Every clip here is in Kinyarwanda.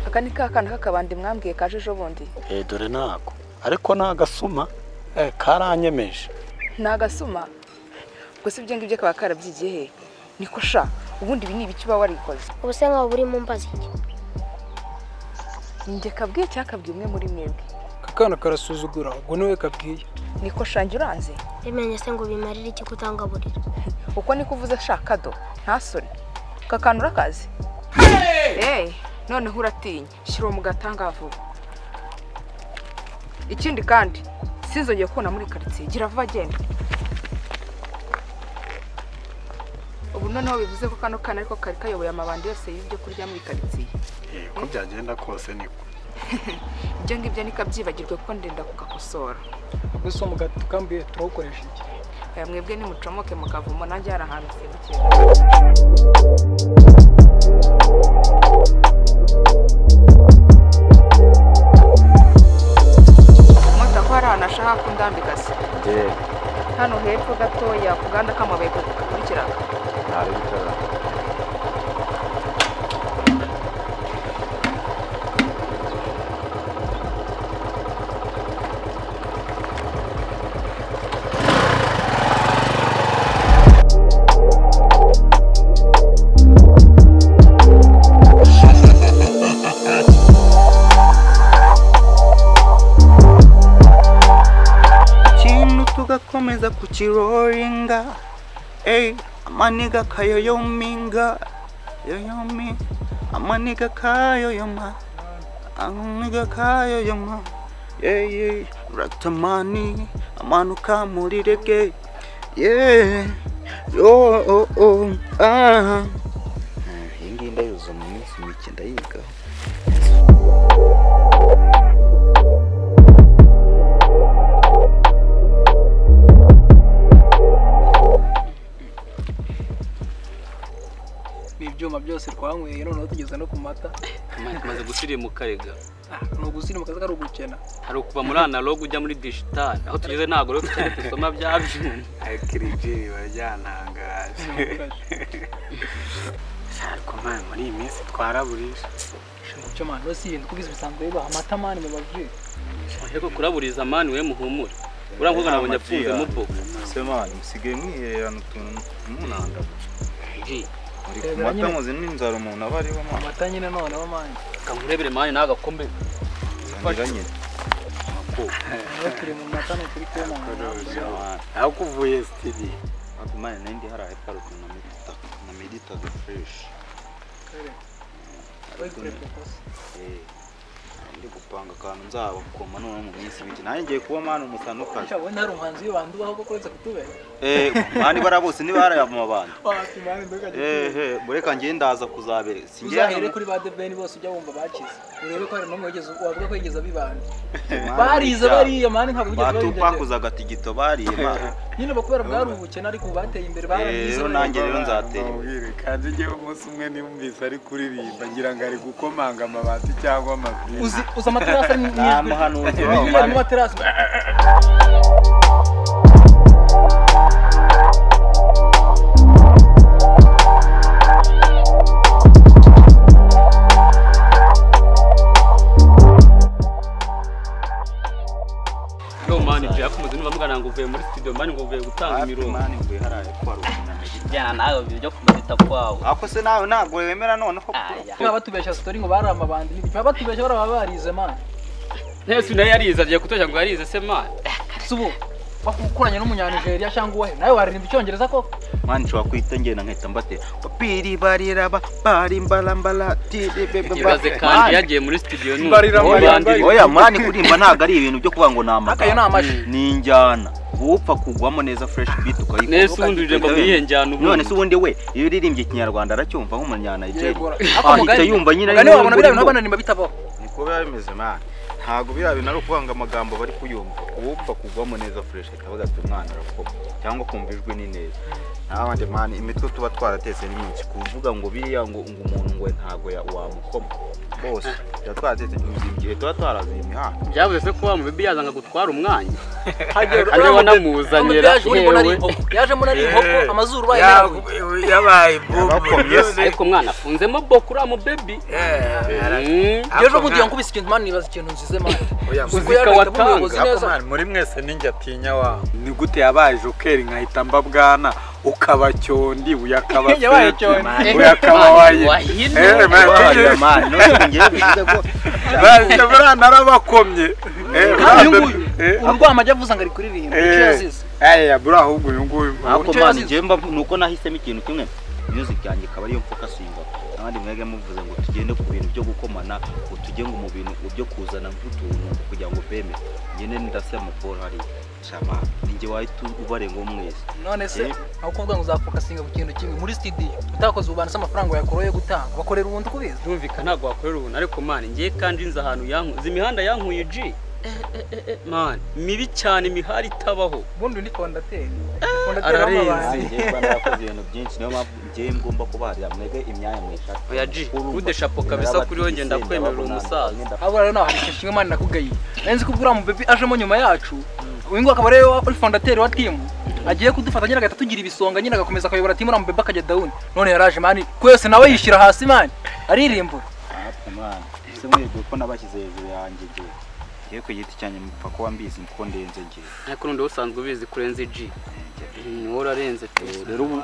aka ni ka kana k'akabandi mwambwiye kaje ejo bundi Eh, dore nako ariko ni agasuma eh, karanyemeje ni agasuma ubwo se ibyo ngibyo kaba karabyigiye he niko sha ubundi ibi ni ibiki uba warikoze ubu se nkaba burimo mbaza iki njye kabwiye cyangwa kabwiye umwe muri mwebwe akana karasuzugura ubwo niwe kabwiye niko shange uranze bimenye se ngo bimarire iki kutangaburira uko niko uvuze ashakado ntasore kakanu urakazi eee noneho uratinya shyira uwo mu gatanga vuba ikindi kandi sinzongeye kubona muri karitsiye gira vuba genda ubu noneho bivuze ko kano kana ariko kari kayoboye amabandi yose y'ibyo kurya muri karitsiye Eh, uko byagenda kose niko ibyo ngibyo nikabyibagirwe kuko ndenda kugakosora ubwo se umugati tukambuye turawukoresha iki aya mwebwe nimucomoke mukavumo nanjye hari ahantu nsimbukira mota ko hari ahantu ashaka kundambika se ngewe hano hepfo gatoya ku gahanda k'amabuye kakurikiraga ntawe bitara ikintu tugakomeza kukiroringa eyi amaniga kayoyominga yoyomi amaniga kayoyoma amaniga kayoyoma yeyi ratamani amanuka muri rege ye yo o o ah iyi ngiyi ndayibuze mu minsi mike ndayigaho ni ibyuma byose twanyweye noneho tugeze no ku mata amazi tumaze gusirimuka rega Ah, ni ugusirimuka kazi kari ugukena hari ukuva muri analogue ujya muri digital aho tugeze ntabwo rero tukiri dusoma bya byuma kirigiri baryantangaje ariko mwana muri iyi minsi twaraburisha cyo mani bose ibintu kuko bisanzwe bibaha amata mani mu bavuye ariko kuraburiza mani we muhumure uriya mukobwa nabonye apfunze mu boko semani musigaye mwihererana utuntu munanda Ji, muri ku Bigaragara mata nyine. muzi n'inzara umuntu aba ariho mwana amata nyine noneho mani reka nkurebere mani nawe agakombe nsangira nyine niba turi mu mata ni ukuri kubona aho kuvuye sitiri ariko mwana nayo ndi hariya heparuke na medita na medita de fureshi ariko ni- eh, ndi gupanga akantu nzabakoma noneho mu minsi mike nanjye ngiye kuba mwana umusanukazi ubundi hari umuhanzi w'ibanda ubaho ko kuretse kutubera eh mwana ibara bose niba hari amabanda wapi mani ndugajya ehe bureka ngiye ndaza kuzabere uzahere singira kuri ba debeni bose ujya wumva bakize urebe ko hari n'umwe wigeze wavuga ko yigeze abibanda Mani, barize burya bariye mani ntabwo bigeze babijya batupakuzaga tigito bariye mwana nyine bakubera bwari ubukene ariko ubu bateye imbere baranize rero nanjye rero nzatera imbere. Mubwire kandi njyewe umunsi umwe nimwumvise ari kuririmba ngira ngo ari gukomanga amabati cyangwa amabwiriza uzi uzi amaterasi ari mu ijwi muhanuzi binyuze mu materasi yo mani ji yakomeje niba mugana ngo uvuye muri studio mani ngo uvuye gutanga imirongo mani mvuye haraye kwaruka na medita jyana nawe byo kumuzita kwawe ako se nawe ntabwo wemera noneho aya baba batubeshya sitori ngo bari amabandi n'ibiki baba batubeshya bari ababarize mani ntese nayo yarize agiye kutoshya ngo yarize se mani subu bakukuranye n'umunyanigeriya cyangwa uwahe nawe waririmba icyongereza ko mani nshobora kuhita ngenda nkahita mbatera biri bariraba bari mbalambala tiri bebe ibaze kandi yagiye muri studio n'ubu Barira Ubu Mariya bandiri- Mbaye. oya mani kuririmba ntabwo ari ibintu byo kuvuga ngo ni akayo ni amagambo amashi ni injyana wupfa kugwamo neza fureshi biti nese ubundi uje ngo mwihe njyana ubundi none se ubundi we iyo uririmbye ikinyarwanda aracyumva nk'umunyanigeri Yegura. ahita yumva nyine mugani wabona biriya bintu urimo. bananimba bitabaho niko biba bimeze mani ntabwo biriya bintu ari ukuvuga ngo amagambo bari kuyumva uwupfa kugwamo neza fureshi ahita avuga ati umwana arakoma cyangwa kumva ijwi ni neza nabandi mani imitwe tuba twaratetse ni myinshi kuvuga ngo biriya ngo ngo umuntu ngo ntabwo ya- wamukoma bose yatwatetse igihe tuba twaraziye imihanda byavuze se ko wa mubibi yazanga gutwara umwanya hagera kandi banamuzanira hewe yaje muri ari inkoko amazuru baye yaguye yabaye Yarakomye se. ariko umwana afunzemo boko uriya mubebi ejo bundi yankubise ikintu mani nibaza ikintu nzize mani uzika uzika watanga. watanga muri mwese ninjyatinya wa ni gute yabaye jokeri nkahita mba bwana ukaba cyondi uyu akaba Yabaye fete, cyondi. uyu akaba waye wahino. Eh, man, Wabaye, man, none ngewe bivuze ko bariya buriya narabakomye Eh, kandi uyu buriya- nguyu eh, urwo amajya avuze ngo ari kuririmba icyo eh, yazize eh, buriya ahubwo uyu nguyu ariko icyo mani yazize. njyewe mba ni uko nahisemo ikintu kimwe music yanjye ikaba ariyo mfokasinga abandi mwebwe muvuze ngo tugende ku bintu byo gukomana ngo tujye ngo mu bintu byo kuzana nk'utuntu kugira ngo beme ngende ndasema paul hariya shama ninjye wahita ubarenga mwese none se Eh. aho kuvuga ngo uzafokasinga ku kintu kimwe muri studio utakoze ububanza amafaranga yakoroye gutanga bakorera ubundi kubizi ntumvika ntabwo wakorera ubuntu ariko mani ngiye kandi nzi ahantu yanku- nzi imihanda yankuye ji mani mibi cyane imihari itabaho ubundi undi fondateri ararenze. njyewe mbona yakoze ibintu byinshi niyo mpamvu njyewe ngomba kubarira mwebwe imyanya mwishaka Oya, G, kude shapo kabisa kuri we, ngenda kwemerera umusaza. abo rero nawe hari kimwe mani nakugayiye nzi ko ubwo uriya mubebi ajemo nyuma yacu uyu nguyu akaba ariwe wa- fondateri wa timu agiye kudufata nyine agahita atugira ibisonga nyine agakomeza akayobora timu uriya mubebi akajya dawuni none yaraje mani kwese nawe yishyira hasi mani aririmbura ese mwebwe ko nabashyize hejuru yanjye njyewe ngiye ku giti cyanjye mupfa kuba mbizi ko ndenze njyewe ariko noneho usanzwe ubizi kurenza ji niwe urarenze pe rero ubu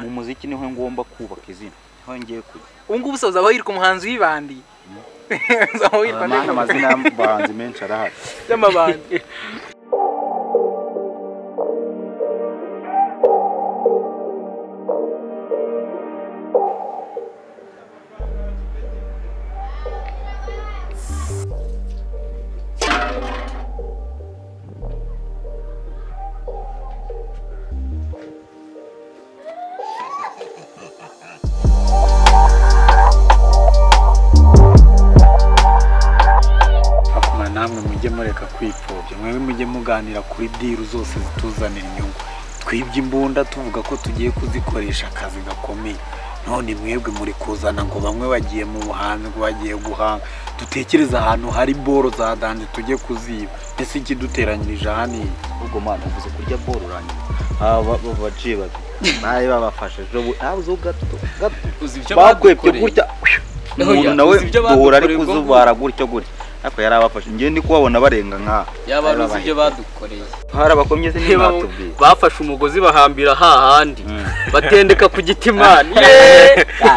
mu muziki niho ngomba kubaka izina niho ngiye kujya ubu ngubu se uzaba wirika umuhanzi w'ibandi uzaba wirika Amana amazina y'abahanzi menshi arahari y'amabandi bakuma namwe mujye mureka kwipfobya mwewe mujye muganira kuri diru zose zituzanira inyungu twibye imbunda tuvuga ko tugiye kuzikoresha akazi gakomeye none mwebwe muri kuzana ngo bamwe bagiye mu buhanzi ngo bagiye guhanga dutekereze ahantu hari boro za danje tujye kuziba mbese ikiduteranyirije aha ni iki? ubwo mwana uvuze kurya boro urangiza aba baciye babiri nawe babafashe ejo bu- ah, uzi gato gato uzi ibyo bakwebye bagukoreye. gutya Oya, umuntu nawe uzi ibyo duhora ari badukoreye ubwo kuzubara gutyo gutyo ariko yari abafashe njyewe ndi kubabona barenga nk'aha yaba ari uzi ibyo badukoreye hari abakomye se Niba bo- n'intatubwiye bafashe umugozi bahambira hahandi Mm. batendeka ku giti mani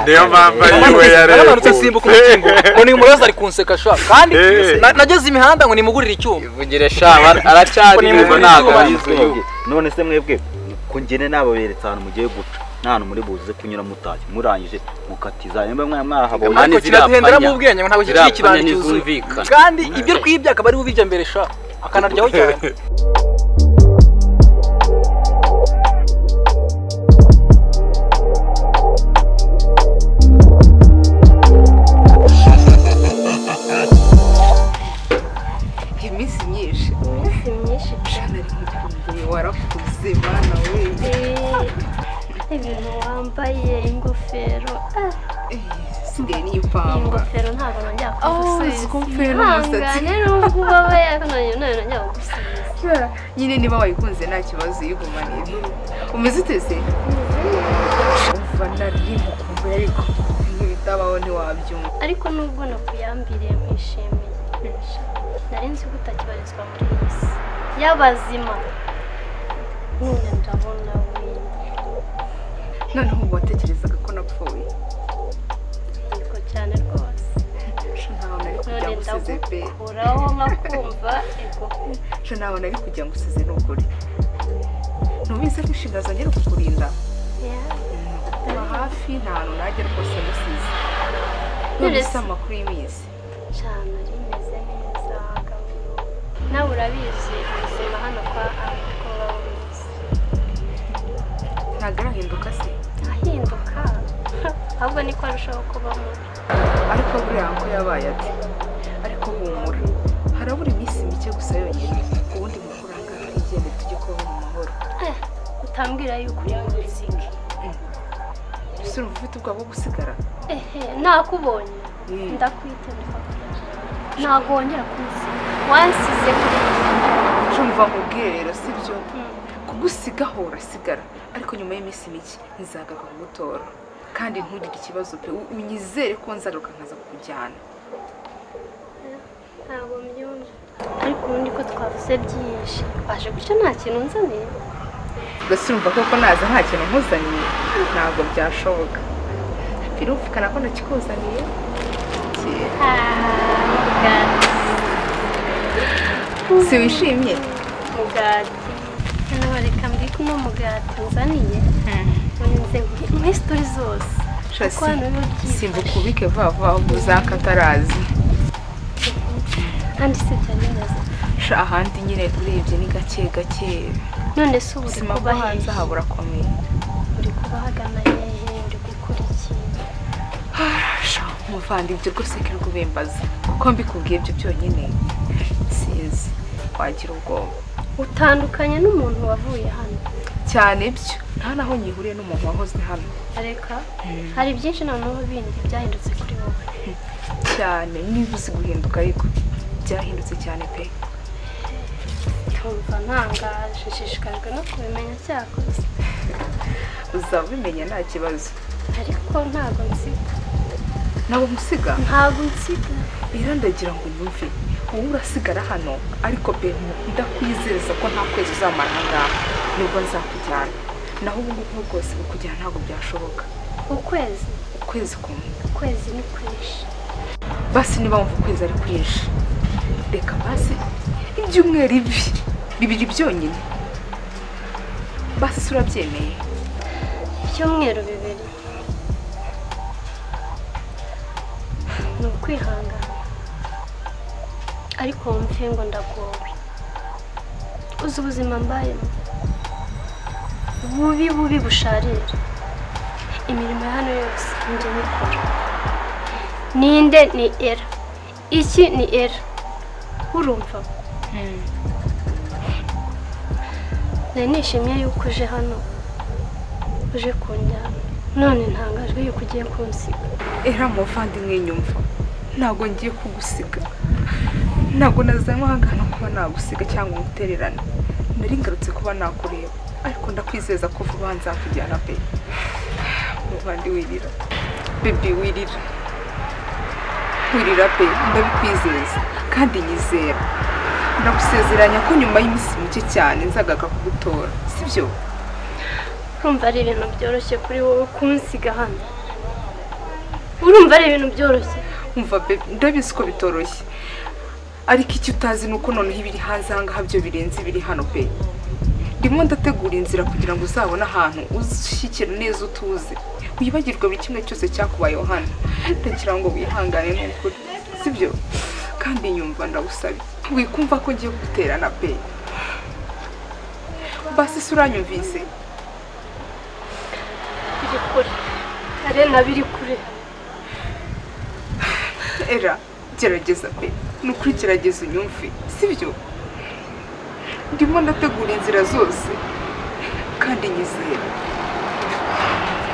niyo mpamvu ari we naramanutse yarebye nsimbuka umukingo ngo ni umuroza ari kunseka sha kandi Eh. na- nageze imihanda ngo nimugurire icyuma ivugire shaba aracyari Ko ngo nimugurire ntabwo izuba. ari izuba none se mwebwe ko ngene nababeretse ahantu mugiye guca nta hantu muri buze kunyura mutashye murangije mukatiza nimba mwa mwahabonye Mani ariko kiraduhendera zirapfanya. mu bwenge ngo ntabwo kikiri Zirapfanya ikibandi cyuzuye ntizumvikana. kandi ibyo twibye akaba ari ubijya mbere sha akanaryaho cyane iminsi myinshi Iminsi myinshi nari mukundiye warakuze bana we ibintu wambaye ingofero Eh, isigaye n'iyipamba ingofero ntabwo nongera uzi ko mfite n'umusatsi. nubwo ubaba yakananiye none nongera kugusubiza nyine niba wayikunze nta kibazo uyigumanire umeze uteze umva nari mukumbuye ariko ibintu bitabaho ntiwabyumva ariko nubwo nakuyambiriye nkwishimiye Sha, nari nzi ko utakibarizwa muri iyi si y'abazima none ndabona we noneho ubu watekerezaga ko napfuye yego cyane rwose sha ntawe nari kugira none ngo usize pe ndagukuraho nkakumva ego sha ntawe nari kugira ngo usize n'ukuri ntubizi ko inshinga zongera kukurinda Yeah. kuba hafi nta hantu najya rwose ngusize None none se- se amakuru y'iminsi cyane rimeze neza gahoro nawe urabizi ubuzima hano kwa ariko bameze ntabwo arahinduka se ahinduka ahubwo niko arushaho kuba mubi ariko buriya ngo yabaye ati ariko humura harabura iminsi mike gusa yonyine ubundi mukuranga twigende tujye kubaho mu mahoro Eh, utambwira yuko uri mu muziki ese urumva ufite ubwoba bwo gusigara ehe nakubonye Mm. ndakwitendeka ntabwo wongera kunsiga wansize kuri cyumva mubwire rero sibyo kugusigaho urasigara ariko nyuma y'iminsi mike nzagaruka kugutora kandi ntugire ikibazo pe u- unyizere ko nzagaruka nkaza kukujyana ntabwo mbyumva ariko ubundi ko twavuze byinshi waje guca nta kintu nzaniye mbese urumva koko naza nta kintu nkuzaniye ntabwo byashoboka birumvikana ko ntakikuzaniye Kera. mugati si wishimye mugati hano reka mbikumo mugati nzaniye unze muri sitori zose Shasi, kuko hano biba byifashe simba ukubike vuba vuba ahubwo uzakatarazi kandi si ibyo neza sha ahandi nyine urebye ni gake gake none se ubu uri ubuzima bwo kuba hanze hehe aha burakomeye uri kuba hagana hehe uri gukora iki sha muvandimwe rwose kirwubimbaza kuko mbikubwiye ibyo byonyine sinzi wagira ubwoba utandukanye n'umuntu wavuye hano cyane byo nta naho nyihuriye n'umuntu wahoze hano reka hari byinshi noneho bindi byahindutse kuri wowe cyane niba uzi guhinduka ariko byahindutse cyane pe nkumva ntangaje nshishikajwe no kubimenya cyakoze uzaba ubimenya nta kibazo ariko ntabwo nsiga ntabwo gusiga ntabwo nsiga rero ndagira ngo nyumve wowe urasigara hano ariko pe ndakwizeza ko nta kwezi uzamara aha ngaha nibwo nzakujyana naho ubu ngubu bwose kukujyana ntabwo byashoboka ukwezi ukwezi kumwe ukwezi ni kwinshi basi niba wumva ukwezi ari kwinshi reka basi ibyumweru ibi bibiri byonyine basi se urabyemeye ibyumweru bibiri ni ukwihangana ariko wumve ngo ndagowe uzi ubuzima mbayemo bubi bubi busharira imirimo ya hano yose njye nikora ninde ni era iki ni era urumva nari nishimiye yuko uje hano uje kunjyana none ntangajwe yuko ugiye kunsiga era muvandimwe nyumva ntabwo ngiye kugusiga ntabwo nazanywe aha ngaha no kuba nagusiga cyangwa umutererane nari ngarutse kuba nakureba ariko ndakwizeza ko vuba nzakujyana pe muvandi wirira bebi wirira wirira pe ndabikwizeza kandi nyizera ndagusezeranya ko nyuma y'iminsi mike cyane nzagaruka kugutora sibyo urumva ari ibintu byoroshye kuri wowe kunsiga hano urumva ari ibintu byoroshye umva be ndabizi ko bitoroshye ariko icyo utazi ni uko noneho ibiri hanze aha ngaha byo birenze ibiri hano pe ndimo ndategura inzira kugira ngo uzabone ahantu ushyikira neza utuze wibagirwe buri kimwe cyose cyakubayeho hano ndagira ngo wihangane n'ukuri sibyo kandi nyumva ndagusabe wikumva ko ngiye guterana pe basi se uranyumvise biri kure arena biri kure era gerageza pe ni ukuri gerageza unyumve sibyo ndimo ndategura inzira zose kandi nyizera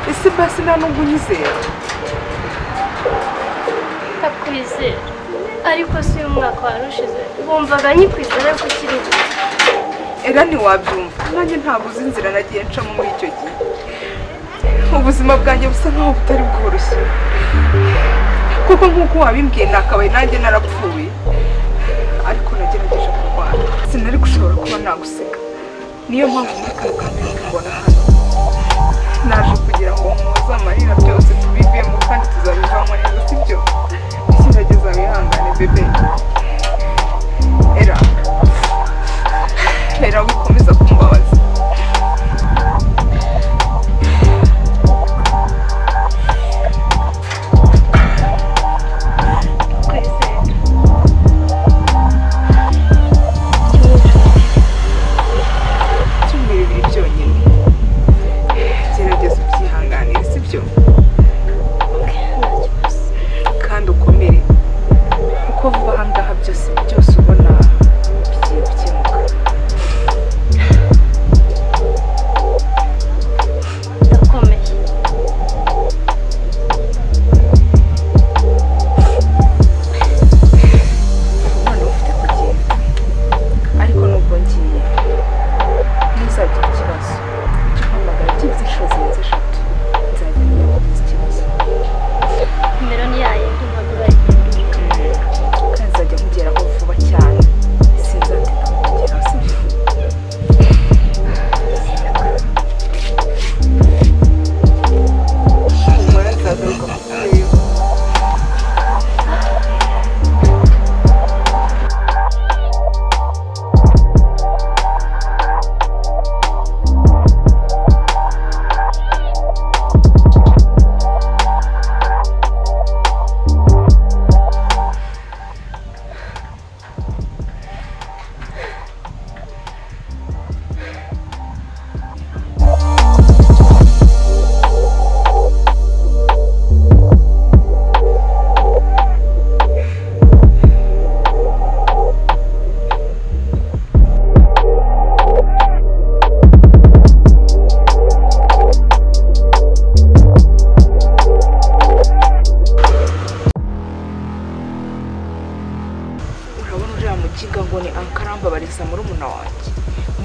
ese basi nta nubwo unyizera ndakwizera ariko si uyu mwaka wari ushize wumvaga nyikwizera ko ukiri buto era ntiwabyumva nanjye ntabwo uzi inzira nagiye ncamo muri icyo gihe ubuzima bwanjye busa nkaho butari bworoshye kuko nk'uko wabimbwiye nakabaye nanjye narapfuye ariko nagerageje kurwana sinari gushobora kuba naguseka niyo mpamvu muri kano kanya mbona hano naje kugira ngo muze amarira byose tubivemo kandi tuzabivamo neza sibyo gerageza wihangane bebe era era gukomeza kumbabaza kwizera ibyumweru bibiri byonyine gerageza ubyihanganire sibyo nta kibazo kandi ukomere kuko vuba aha ngaha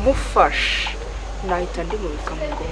kumfasha nahita ndimubika mu bwonko